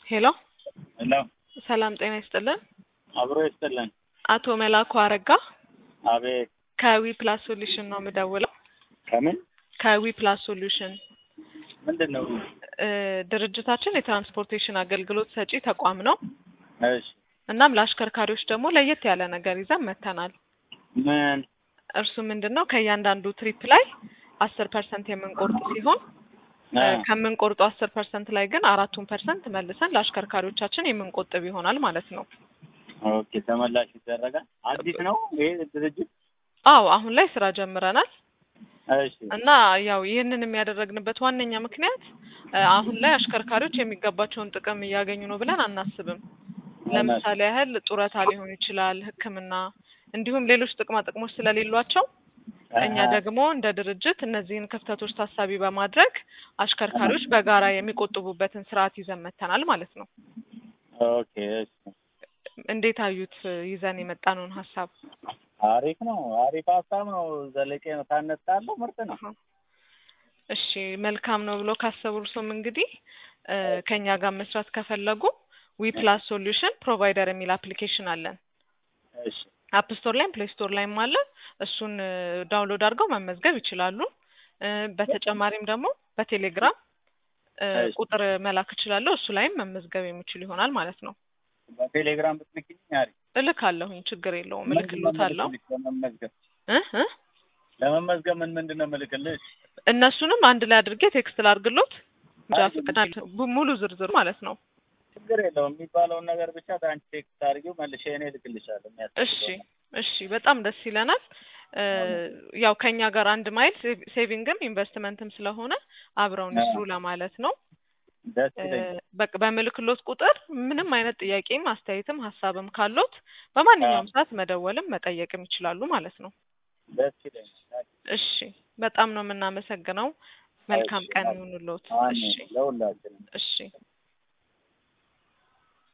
ሄሎ ሄሎ ሰላም ጤና ይስጥልን። አብሮ ይስጥልን። አቶ መላኩ አረጋ አቤት ከዊ ፕላስ ሶሉሽን ነው የምደውለው። ከምን ከዊ ፕላስ ሶሉሽን ምንድን ነው? እ ድርጅታችን የትራንስፖርቴሽን አገልግሎት ሰጪ ተቋም ነው። እሺ እናም ለአሽከርካሪዎች ደግሞ ለየት ያለ ነገር ይዘን መጥተናል። ምን እርሱ ምንድን ነው ከእያንዳንዱ ትሪፕ ላይ አስር ፐርሰንት የምንቆርጥ ሲሆን እ አ፣ ከምንቆርጡ አስር ፐርሰንት ላይ ግን አራቱን ፐርሰንት መልሰን ለአሽከርካሪዎቻችን የምንቆጥብ ይሆናል ማለት ነው። ኦኬ ተመላሽ ይደረጋል። አዲስ ነው ይሄ ድርጅት? አዎ አሁን ላይ ስራ ጀምረናል እሺ እና ያው ይህንን የሚያደረግንበት ዋነኛ ምክንያት እ አሁን ላይ አሽከርካሪዎች የሚገባቸውን ጥቅም እያገኙ ነው ብለን አናስብም። ለምሳሌ ያህል ጡረታ ሊሆን ይችላል፣ ሕክምና እንዲሁም ሌሎች ጥቅማ ጥቅሞች ስለሌሏቸው እኛ አሃ፣ ደግሞ እንደ ድርጅት እነዚህን ክፍተቶች ታሳቢ በማድረግ አሽከርካሪዎች በጋራ የሚቆጥቡበትን ስርዓት ይዘን መጥተናል ማለት ነው። ኦኬ እሺ እንዴት አዩት ይዘን የመጣነውን ሀሳብ? አሪፍ ነው። አሪፍ ሀሳብ ነው። ዘለቄ ነው ታነጣለሁ። ምርጥ ነው። አሃ። እሺ መልካም ነው ብሎ ካሰቡ እርሶም እንግዲህ እ ከኛ ጋር መስራት ከፈለጉ ዊ ፕላስ ሶሉሽን ፕሮቫይደር የሚል አፕሊኬሽን አለን። እሺ አፕ ስቶር ላይም ፕሌይ ስቶር ላይም አለ። እሱን እ ዳውንሎድ አድርገው መመዝገብ ይችላሉ። እ በተጨማሪም ደግሞ በቴሌግራም እ እሺ። ቁጥር መላክ እችላለሁ። እሱ ላይም መመዝገብ የሚችሉ ይሆናል ማለት ነው። በቴሌግራም ብትልክልኝ አሪፍ። እልካለሁኝ፣ ችግር የለውም። ምንድን ነው እልክሎታለሁ የምልክልሽ ለመመዝገብ? እ እ ለመመዝገብ ምን ምንድን ነው የምልክልሽ? እነሱንም አንድ ላይ አድርጌ ቴክስት ላድርግሎት እንጃ ፈቅዳል ሙሉ ዝርዝር ማለት ነው። ችግር የለውም። የሚባለውን ነገር ብቻ በአንቺ ቴክስት አድርጊው መልሼ እኔ እልክልሻለሁ። እሺ የሚያስፈልገውን እሺ፣ በጣም ደስ ይለናል። እ ያው ከኛ ጋር አንድ ማይል ሴቭ- ሴቪንግም ኢንቨስትመንትም ስለሆነ አብረውን ይስሩ ለማለት ነው። ደስ እ ይለኛል። በቃ በምልክሎት ቁጥር ምንም አይነት ጥያቄም አስተያየትም ሀሳብም ካሎት በማንኛውም ሰዓት መደወልም መጠየቅም ይችላሉ ማለት ነው። ደስ ይለኛል። እሺ በጣም ነው የምናመሰግነው። መልካም እሺ፣ ቀን አሜን። ይሁንልዎት። አሜን እሺ ለሁላችንም። እሺ